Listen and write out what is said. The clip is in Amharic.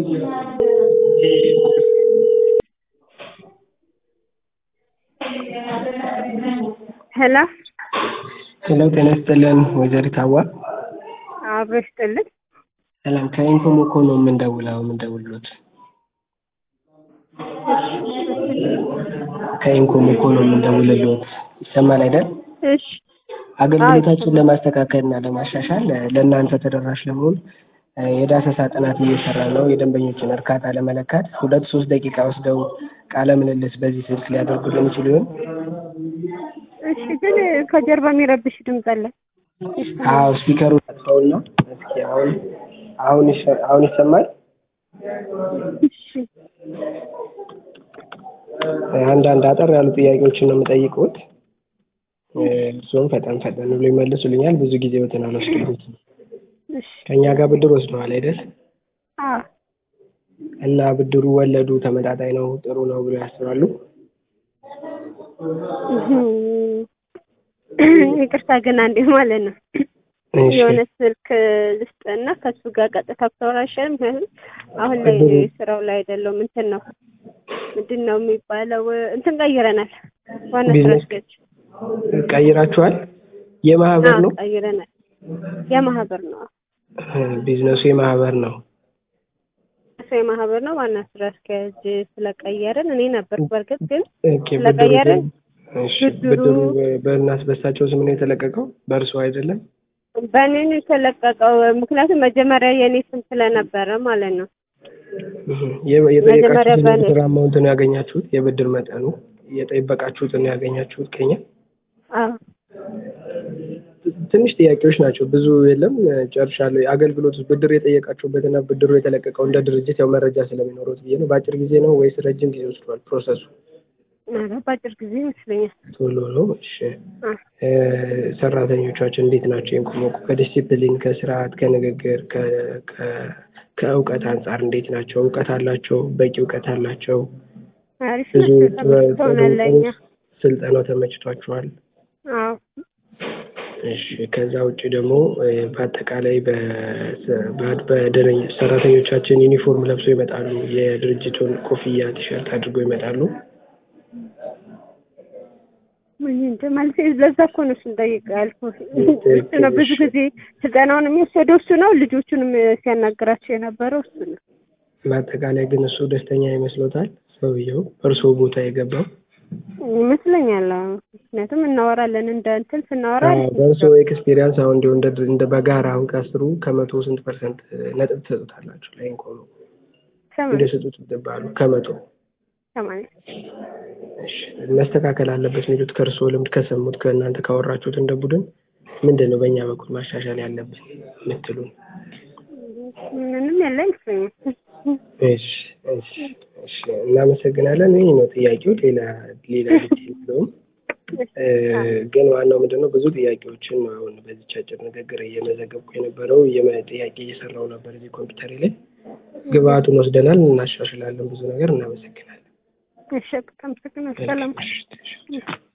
ሄሎ ሄሎ ጤና ይስጥልን ወይዘሪት ሀዋ አብሮ ይስጥልን። ሰላም ከኢንፎሞኮ ነው የምንደውለው የምንደውልሎት ከኢንኮሞኮ ነው የምንደውልሎት ይሰማል አይደል እሺ አገልግሎታችን ለማስተካከል እና ለማሻሻል ለእናንተ ተደራሽ ለመሆን የዳሰሳ ጥናት እየሰራ ነው የደንበኞችን እርካታ ለመለካት ሁለት ሶስት ደቂቃ ወስደው ቃለ ምልልስ በዚህ ስልክ ሊያደርጉልን ይችሉ ይሆን እሺ ግን ከጀርባ የሚረብሽ ድምፅ አለ። አዎ ስፒከሩ ጠጥተውና እስኪ አሁን አሁን ይሰ- አሁን ይሰማል እሺ አንዳንድ አጠር ያሉ ጥያቄዎችን ነው የምጠይቁት እሱም ፈጠን ፈጠን ብሎ ይመልሱልኛል ብዙ ጊዜ ወትን አልወስድበትም እሺ ከእኛ ጋር ብድር ወስደዋል አይደል አዎ እና ብድሩ ወለዱ ተመጣጣኝ ነው ጥሩ ነው ብሎ ያስባሉ ይቅርታ ግን አንዴ ማለት ነው እሺ የሆነ ስልክ ልስጥና ከሱ ጋር ቀጥታ ብታወራ አይሻልም? ምክንያቱም አሁን ላይ እድሉ- ስራው ላይ አይደለሁም። እንትን ነው ምንድን ነው የሚባለው? እንትን ቀይረናል። ዋና ስራ ቢዝነስ አስኪያጅ ቀይራችኋል የማህበር አዎ፣ ነው ቀይረናል። የማህበር ነው ቢዝነሱ የማህበር ነው እሱ የማህበር ነው። ዋና ስራ አስኪያጅ ስለቀየርን እኔ ነበር በእርግጥ ግን ኦኬ ብድሩ ስለቀየርን እሺ ብድሩ- ብድሩ በእናት በሳቸው ስም ነው የተለቀቀው በእርሱ አይደለም በእኔ ነው የተለቀቀው። ምክንያቱም መጀመሪያ የእኔ ስም ስለነበረ ማለት ነው። እህ፣ የ- የጠየቃችሁትን መጀመሪያ በእኔ- የብድር አማውንት ነው ያገኛችሁት የብድር መጠኑ የጠበቃችሁትን ነው ያገኛችሁት ከኛ አዎ ትንሽ ጥያቄዎች ናቸው ብዙ የለም ጨርሻለሁ የአገልግሎት ብድር የጠየቃችሁበትና ብድሩ የተለቀቀው እንደ ድርጅት ያው መረጃ ስለሚኖሩት ብዬ ነው በአጭር ጊዜ ነው ወይስ ረጅም ጊዜ ወስዷል ፕሮሰሱ ኧረ በአጭር ጊዜ ይመስለኛል። ቶሎ ነው እሺ አዎ እ፣ ሰራተኞቻችን እንዴት ናቸው ኢንኮሞኮ ከዲሲፕሊን ከስርዓት ከንግግር ከ- ከ- ከእውቀት አንጻር እንዴት ናቸው እውቀት አላቸው በቂ እውቀት አላቸው አሪፍ ብዙ ናቸው። ጥሩ- ተመችቶናል ለእኛ። ስልጠናው ተመችቷችኋል አዎ እሺ ከዛ ውጭ ደግሞ እ፣ በአጠቃላይ በ- በ- በደረኝ ሰራተኞቻችን ዩኒፎርም ለብሰው ይመጣሉ የድርጅቱን ኮፍያ ቲሸርት አድርገው ይመጣሉ ምን እንደ ማለት ለዛ እኮ ነው እሱን ጠይቅ ያልኩህ። እሱ ነው ብዙ ጊዜ ስልጠናውን የሚወሰደው እሱ ነው። ልጆቹንም ሲያናግራቸው የነበረው እሱ ነው። በአጠቃላይ ግን እሱ ደስተኛ ይመስሎታል ሰውየው እርስዎ ቦታ የገባው ይመስለኛል። አዎ። ምክንያቱም እናወራለን እንደ እንትን ስናወራ አዎ፣ በእርስዎ ኤክስፔሪንስ አሁን እንዲሁ እንደ እንደ በጋራ አሁን ከአስሩ ከመቶ ስንት ፐርሰንት ነጥብ ትሰጡታላችሁ? ላይ እንኮ ነው ሰማንያ እንደሰጡት ይገባሉ ከመቶ ሰማንያ እሺ፣ መስተካከል አለበት የሚሉት ከእርስዎ ልምድ ከሰሙት ከእናንተ ካወራችሁት እንደ ቡድን ምንድን ነው በእኛ በኩል ማሻሻል ያለብን የምትሉን? ምንም ያለ አይመስለኝም። እሺ እሺ እሺ፣ እናመሰግናለን። ይህ ነው ጥያቄው። ሌላ ሌላ ልጅ የለውም። እ፣ ግን ዋናው ምንድን ነው ብዙ ጥያቄዎችን ነው አሁን በዚች አጭር ንግግር እየመዘገብኩ የነበረው የመ- ጥያቄ እየሰራው ነበር እዚህ ኮምፒውተሬ ላይ ግብአቱን ወስደናል፣ እናሻሽላለን ብዙ ነገር። እናመሰግናለን። እሺ በጣም አመሰግናለሁ። ሰላም እሺ፣ እሺ።